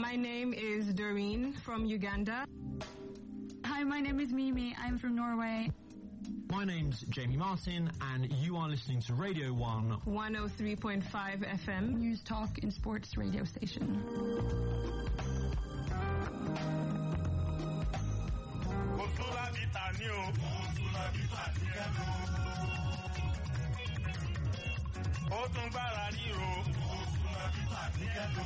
My name is Doreen from Uganda. Hi, my name is Mimi. I'm from Norway. My name's Jamie Martin, and you are listening to Radio 1 103.5 FM. News Talk and Sports radio station. Òtúnlá bíta ní o. Òtúnlá bíta ní ẹnu. Ó tún gbára ríro. Òtúnlá bíta ní ẹnu.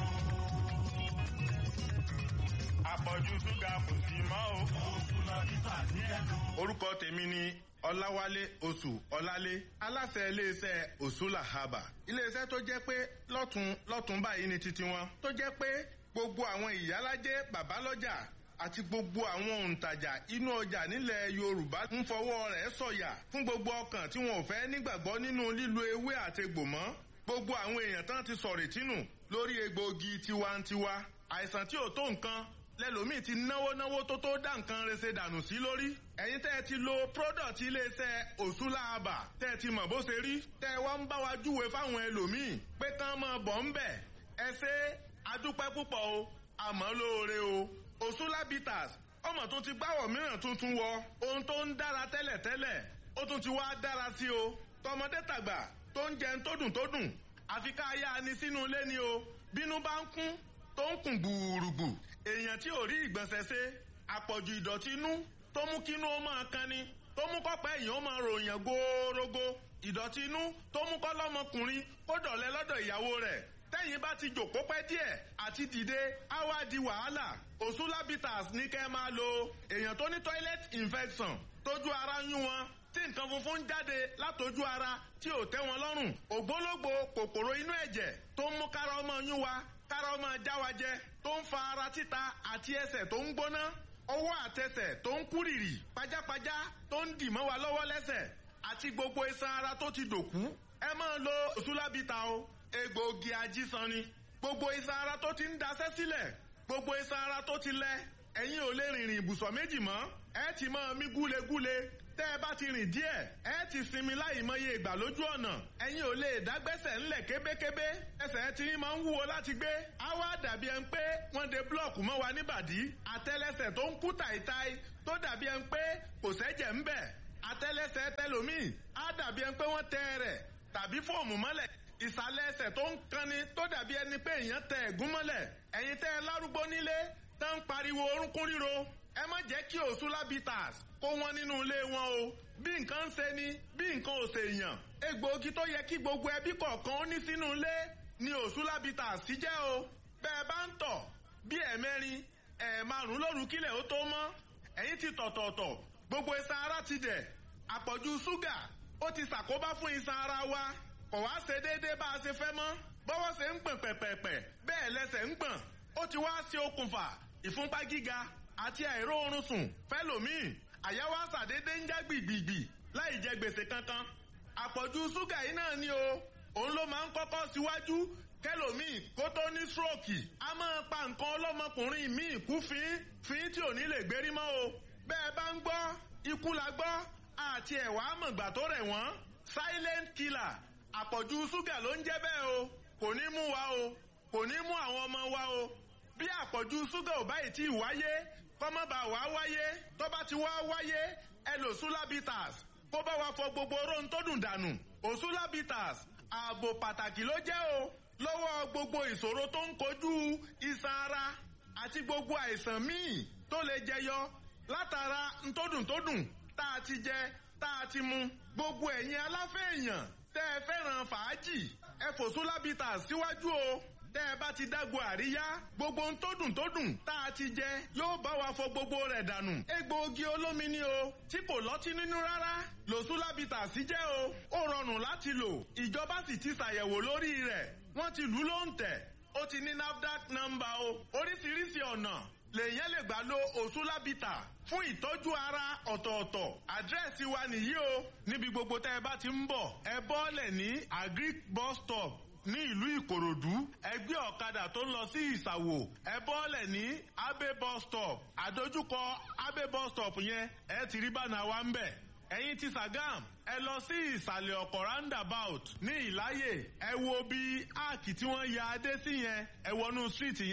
Àpọ̀jù ṣúgà kò sí mọ́ o. Òtúnlá bíta ní ẹnu. Orúkọ tèmi ni Ọláwálé Oṣù Ọlálé aláṣẹ iléeṣẹ́ Òṣùlà Haba. Iléeṣẹ́ tó jẹ́ pé lọ́tún lọ́tún báyìí ni titi wọn. Tó jẹ́ pé gbogbo àwọn ìyálájẹ́ bàbálọ́jà àti gbogbo àwọn òǹtajà inú ọjà nílẹ̀ Yorùbá ń fọwọ́ rẹ̀ sọ̀yà fún gbogbo ọkàn tí wọn ò fẹ́ nígbàgbọ́ nínú lílo ewé àtegbò mọ́ gbogbo àwọn èèyàn tán ti sọ̀rọ̀ tínú lórí egbòogi tiwantiwa àìsàn tí ò tó nǹkan lẹ́lòmíì ti náwó náwó tó tó dá nǹkan rese dànù sí lórí ẹ̀yin tẹ́ ẹ ti lo product iléeṣẹ́ òṣùlàbà tẹ́ ẹ ti mọ̀ bó ṣe rí tẹ́ ẹ wá ń bá wa júwe fáwọn ẹlòmíì pé kán máa bọ̀ ń bẹ̀ ẹ ṣe adúpẹ́ púpọ̀ o àmọ́ lóore o òṣùlàbìtàs ọmọ tó ti gbáwọ̀ mìíràn tuntun wọ ohun tó ń dára tẹ́lẹ̀tẹ́lẹ̀ ó tún ti wá dára sí o tọmọdé tàgbà tó ń jẹun tó dùn tó dùn àfi ká yá ni sínú ilé ni o bínú bá ń kún tó ń kùn gbùrùgbù èèyàn tí ò rí ìgbọ̀nsẹ̀ ṣe àpọ̀jù ìdọ̀tí inú tó mú kínú ó máa kan ni tó mú kọ́pẹ́ èèyàn ó máa ròyìn góórógó ìdọ̀tí inú tó mú kọ́ lọ́mọkùnrin kó dọ̀lẹ́ lọ́dọ̀ ìyàwó rẹ̀ tẹ́yìn bá ti jòkó pẹ́ díẹ̀ àti dìde á wá di wàhálà òṣùlábìtàs ní kẹ́ máa lo èèyàn tó ní toilet infection tójú ara yún wọn tí nǹkan funfun ń jáde látojú ara tí ò tẹ́ wọn lọ́rùn ògbólógbò kòkòrò inú ẹ̀jẹ̀ tó ń mú kára ọmọ yún wa kára ọmọ já wa jẹ tó ń fa ara títa àti ẹsẹ̀ tó ń gbóná ọwọ́ àtẹsẹ̀ tó ń kúrìrì pajápajá tó ń dì mọ́ wa lọ́wọ́ lẹ́sẹ̀ àti gbogbo iṣan ara tó ti dòkú ẹ máa lo òṣùlábìtà o egbòogi ajísan ni gbogbo iṣan ara tó ti ń daṣẹ́ sílẹ̀ gbogbo iṣan ara tó ti lẹ ẹ̀yin ò lè rìnrìn ibùsọ̀ méjì mọ́ ẹ ti máa mí gúlegúle tẹ́ ẹ bá ti rìn díẹ̀ ẹ ti sinmi láì mọye ìgbà lójú ọ̀nà ẹ̀yin ò lè dágbẹ́sẹ̀ ńlẹ̀ kébékébé ẹsẹ̀ tí máa ń wúwo láti gbé á wá dàbí ẹni pé wọ́n de búlọ̀kù mọ́ wa níbàdí àtẹ́lẹsẹ̀ tó ń kú tàìtàì tó dàbí ẹni pé kò sẹ́jẹ̀ ń bẹ̀ àtẹ́lẹsẹ̀ tẹlòmíì á dàbí ẹni pé wọ́n tẹ rẹ̀ tàbí fóòmù mọ́lẹ̀ ìsàlẹ̀ ẹsẹ̀ tó ń kanni tó dàbí ẹni pé èèyàn tẹ ẹ̀gún mọ́lẹ̀ ẹ̀yin tẹ́ ẹ lárúgbó nílé tó ń pariwo orúnkún ríro ẹ má jẹ́ kí òṣùlábìtàs kó wọn nínú ilé wọn o bí nǹkan ń ṣe ni bí nǹkan ò ṣe yàn egbòogi tó yẹ kí gbogbo ẹbí kọ̀ọ̀kan ó ní sínú ilé ni òṣùlábìtàs sí jẹ́ o bẹ́ẹ̀ bá ń tọ̀ bí ẹ̀mẹ́rin ẹ̀ẹ̀márùn lóru kílẹ̀ ó tó mọ́ ẹ̀yin ti tọ̀tọ̀ọ̀tọ̀ gbogbo iṣan ara ti dẹ̀ àpọ̀jù ṣúgà ó ti ṣàkóbá fún iṣan ara wa kò wá ṣe déédéé bá a ṣe fẹ́ mọ́ bọ́wọ́ ṣe ń gbọ̀n pẹ̀pẹ̀pẹ̀ bẹ́ẹ̀ lẹ́sẹ̀ ń gbọ̀n ó ti wá ṣe okùnfà ìfúnpá gíga àti àìró oorun sùn fẹ́lòmíì àyàwó àṣàdédé ń já gbìgbìgbì láì jẹ gbèsè kankan àpọ̀jù ṣúgà yìí náà ni o òun ló máa ń kọ́kọ́ síwájú kẹlòmíì kó tó ní stroke a máa pa nǹkan ọlọ́mọkùnrin míì kú fín fín tí ò ní lè gbérí mọ́ o bẹ́ẹ̀ bá ń gbọ́ ikú la gbọ́ àti ẹ̀wà àmọ̀gbà tó rẹ̀ wọ́n silent killer àpọ̀jù ṣúgà ló ń jẹ́ bẹ́ẹ̀ o kò ní mú wa o kò ní mú àwọn ọmọ wa o bí àpọ̀jù ṣúgà ò báyìí tí ì wáyé kọ́mọ́bà wá wáyé tó bá ti wá wáyé ẹ lò sulabitas kó bá wa fọ gbogbo oró tó dùn dànù òsulabitas ààbò pàtàkì ló jẹ́ o lọ́wọ́ gbogbo ìṣòro tó ń kojú iṣan ara àti gbogbo àìsàn míì tó lè jẹyọ látara ntódùntódùn tá a ti jẹ tá a ti mu gbogbo ẹ̀yin aláfẹ́ èèyàn tẹ́ ẹ fẹ́ràn fàájì ẹ fò sulabitas síwájú o tẹ́ ẹ bá ti dágbo àríyá gbogbo ń tó dùn tó dùn tá a ti jẹ yóò bá wa fọ gbogbo rẹ̀ dànù. egbòogi olómi ni o tí kò lọ́tí nínú rárá lòsúlábìtà sí jẹ́ o ó rọrùn láti lò ìjọba sì ti ṣàyẹ̀wò lórí rẹ̀ wọ́n ti lù ú ló ń tẹ̀ ó ti ní nafdac nọ́mbà o oríṣiríṣi ọ̀nà lèyàn lè gbà lo òsúlábìtà fún ìtọ́jú ara ọ̀tọ̀ọ̀tọ̀ àdírẹ́sì wa nìyí o níbi gbogbo tẹ́ ẹ bá ti ń bọ̀ ẹ bọ́ọ̀lẹ̀ ní agric bus stop ní ìlú ìkòròdú ẹgbẹ́ ọ̀kadà tó ń lọ sí ìsàwò ẹ bọ́ọ̀lẹ̀ ní abe bus stop àdójúkọ abe bus stop yẹn ẹ ti rí bánà wa ń bẹ̀ ẹ̀yin ti Sàgám ẹ lọ sí ìsàlẹ̀ ọkọ̀ roundabout ní ìláyè ẹ wo bí áàkì tí wọ́n ya adé sí yẹn ẹ wọnú street yẹn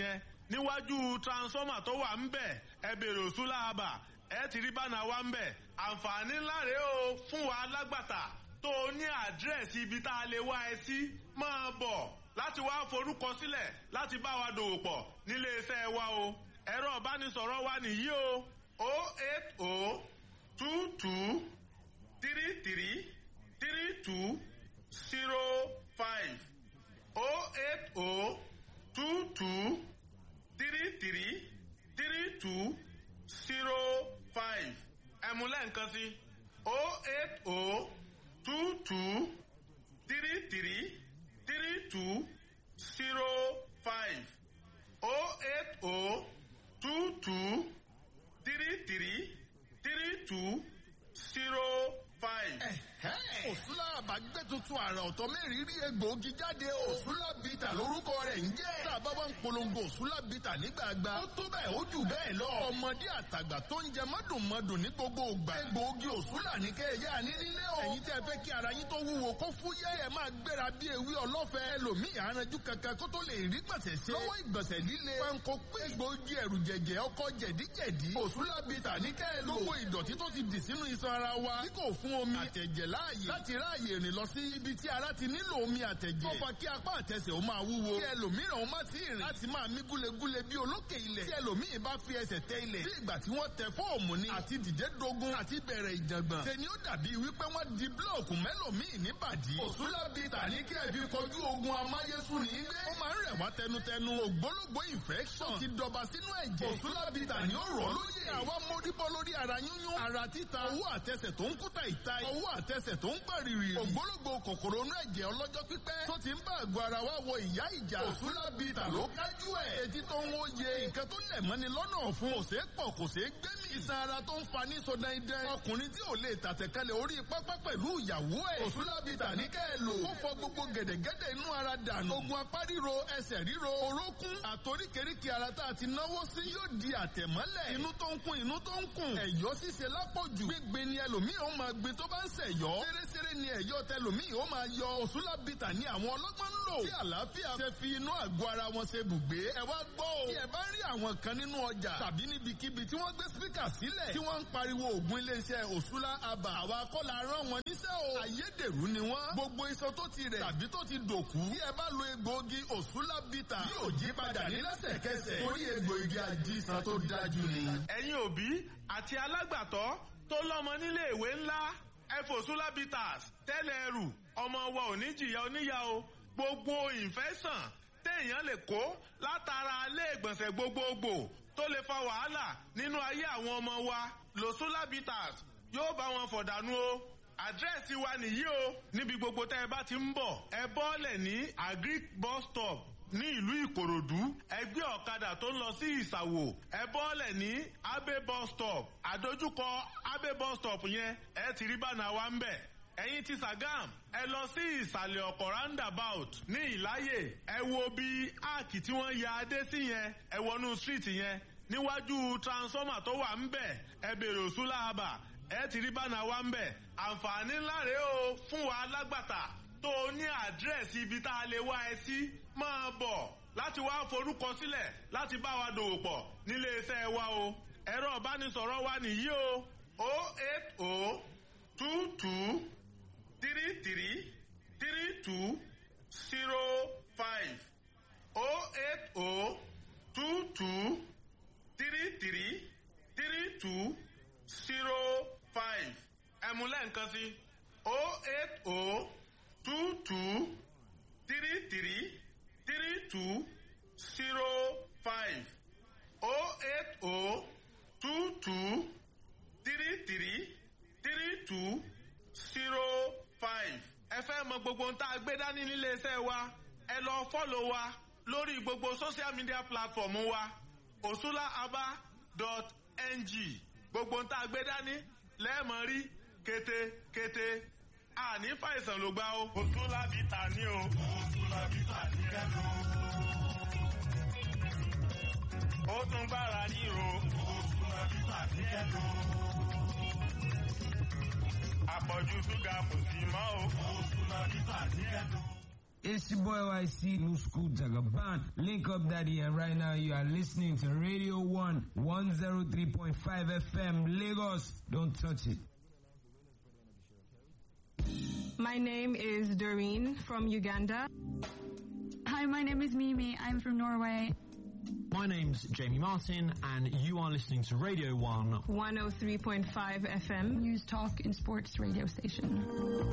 níwájú transformer tó wà ń bẹ̀ ẹ bèrè òṣùlá àbà ẹ ti rí bánà wa ń bẹ̀ àǹfààní ńlá rèé o fún wa lágbàtà tó o ní àdírẹ́sì ibi tá a lè wá ẹ sí máa bọ̀ láti wá forúkọ sílẹ̀ láti bá wa dòwò pọ̀ nílé iṣẹ́ wa o ẹ̀rọ ìbánisọ̀rọ̀ wa nìyí o o eight o two two three three three two zero five o eight o two two three three three two zero five ẹ̀mú lẹ́ǹkan sí o eight o two two three three three two zero five o eight o two two three three three two zero five. òsúlà àbágbé tuntun àrà ọ̀tọ̀ mẹ́rin rí egbòogi jáde o. òsúlà bìtà lórúkọ rẹ̀ ń jẹ́. tá a bá wá ń polongo òsúlà bìtà nígbàgbà. ó tó bẹ́ẹ̀ ó jù bẹ́ẹ̀ lọ. ọmọdé àtàgbà tó ń jẹ mọ́dùnmọ́dùn ní gbogbo ògbà. egbòogi òsúlà ní kẹ́ ẹ yá ní nílé o. ẹ̀yin tẹ́ fẹ́ kí ara yín tó wúwo kó fúyẹ́ ẹ máa gbéra bí ewé ọlọ́fẹ́. ẹlòmíì àránjú kankan kó tó lè rí gbọ̀nsẹ̀ ṣe. lọ́wọ́ ìgbọ̀nsẹ̀ líle. panko pé egbòogi ẹ̀rù jẹ̀jẹ̀ ọkọ̀ jẹ̀díjẹ̀dí. òsúlà bìtà ní kẹ́ ẹ lò. gbogbo ìdọ̀tí tó ti dì sínú iṣan ara wa. tí kò fún omi àtẹ̀jẹ̀ láàyè. láti ráàyè rìn lọ sí ibi tí ara ti nílò omi àtẹ̀jẹ̀. ó fa kí apá àtẹsẹ̀ ó máa wúwo. kí ẹlòmíràn ó má ti rìn. láti máa mí gúlegúle bí olókè ilẹ̀. tí ẹlòmíì bá fi ẹsẹ̀ tẹ ilẹ̀. bí ìgbà tí wọ́n tẹ fóòmù ni. àti dìde dogun àti bẹ̀rẹ̀ ìjàngbọ̀n. ṣe ni ó dàbí wípé wọ́n di búlọ̀kù mẹ́lòmíì níbàdí. òṣùlá bíi tàní kí ẹ fi kojú ogun amáyésùn ní gbé. ó máa ń rẹ̀ wá tẹnutẹnu ògbólógbó infection. ti dọba sínú ẹ̀jẹ̀. òṣùlá bíi tàní ó rọ̀ lóye. àwa móríbọ́ lórí ara yúnyún. ara títa owó àtẹsẹ̀ tó ń kúta ìta. owó àtẹsẹ̀ tó ń pàrìrì. ògbólógbò kòkòrò inú ẹ̀jẹ̀ ọlọ́jọ́ pípẹ́. tó ti ń bá àgọ́ ara wa wọ ìyá ìjà. òṣùlá bíi tà ló kájú ẹ̀. etí tó ń wóye. nǹkan tó lẹ̀ mọ́ni lọ́nà ọ̀fun. kò ṣeé pọ̀ kò ṣeé gbé mi. iṣan ara tó ń fa ní so dandan. ọkùnrin tí ò lè tàtẹ̀kálẹ̀ orí pápá pẹ̀lú ìyàwó ẹ̀. òṣùlá bíi tà ní kẹ́ ẹ lò. ó fọ gbogbo gẹ̀dẹ̀gẹ̀dẹ̀ inú ara dànù. ogun apá ríro ẹsẹ̀ ríro orókún. àtoríkèríkè ara tá a ti náwó sí yóò di àtẹ̀mọ́lẹ̀. inú tó ń kún inú tó ń kún. ẹ̀yọ́ ṣíṣe lápọ̀jù. gbígbé ni ẹlòmíì ó máa gbé tó bá ń ṣẹ̀yọ́. ṣeréṣeré ni ẹ̀yọ́ tẹlòmíì ó máa yọ òṣùlá bìtà ní àwọn ọlọ́gbọ́n ń lò. tí àlàáfíà ṣe fi inú àgọ́ ara wọn ṣe bùgbé. ẹ wá gbọ́ o. tí ẹ bá rí àwọn kan nínú ọjà tàbí níbikíbi tí wọ́n gbé spíkà sílẹ̀ tí wọ́n ń pariwo ògùn iléeṣẹ́ òṣùlá àbà. àwa kọ́ la rán wọn níṣẹ́ o. ayédèrú ni wọ́n. gbogbo iṣan tó ti rẹ̀ tàbí tó ti dòkú. tí ẹ bá lo egbòogi òṣùlá bìtà yóò jí padà ní lẹ́sẹ̀kẹsẹ̀. torí egbòogi àjíṣan tó dájú ni. ẹ̀yin òbí àti alágbàtọ́ tó lọ́mọ nílé ìwé ńlá ẹfòsúlá bitters tẹ́lẹ̀ ẹrù ọmọ wa ò ní jìyà oníyà o gbogbo ìfẹ́sàn téèyàn lè kó látara ilé ìgbọ̀nsẹ̀ gbogbogbò tó lè fa wàhálà nínú ayé àwọn ọmọ wa lòsúlá bitters yóò bá wọn fọ̀dànù o àdírẹ́sì wa nìyí o níbi gbogbo tẹ́ ẹ bá ti ń bọ̀ ẹ bọ́ọ̀lẹ̀ ní agric bus stop ní ìlú ìkòròdú ẹgbẹ́ ọ̀kadà tó ń lọ sí ìsàwò ẹ bọ́ọ̀lẹ̀ ní abe bus stop àdójúkọ abe bus stop yẹn ẹ ti rí bánà wa ń bẹ̀ ẹ̀yin ti sàgám ẹ lọ sí ìsàlẹ̀ ọ̀pọ̀ roundabout ní ìláyè ẹ wo bí áàkì tí wọ́n ya adé sí yẹn ẹ wọnú street yẹn níwájú transformer tó wà ń bẹ̀ ẹ bèrè òsúlà àbà ẹ ti rí bánà wa ń bẹ̀ àǹfààní ńlá rèé o fún wa lágbàtà tó o ní àdírẹ́sì ibi tá a lè wá ẹ sí máa bọ̀ láti wá forúkọ sílẹ̀ láti bá wa dòwò pọ̀ nílé iṣẹ́ wa o ẹ̀rọ ìbánisọ̀rọ̀ wa nìyí o o eight o two two three three three two zero five o eight o two two three three three two zero five ẹ̀mú lẹ́ǹkan sí o eight o two two three three three two zero five o eight o two two three three three two zero five. ẹ fẹ́ mọ gbogbo ohun tá a gbé dání nílé iṣẹ́ wa ẹ lọ fọ́lọ̀ wa lórí gbogbo social media platform wa osulaaba.ng gbogbo ohun tá a gbé dání lẹ́ẹ̀mọ́ rí kété-kété àní fàìsàn ló gbá o. òsúlábìtà ní o. òsúlábìtà ní kẹ́lò. ó tún gbára ríro. òsúlábìtà ní kẹ́lò. àpọ̀jù ṣúgà kò sí mọ́ o. òsúlábìtà ní kẹ́lò. It's your boy YC, New School Jagaban. Link up daddy and right now you are listening to Radio 1 103.5 FM Lagos. Don't touch it. My name is Doreen from Uganda. Hi, my name is Mimi. I'm from Norway. My name's Jamie Martin, and you are listening to Radio 1 103.5 FM. News Talk and Sports radio station.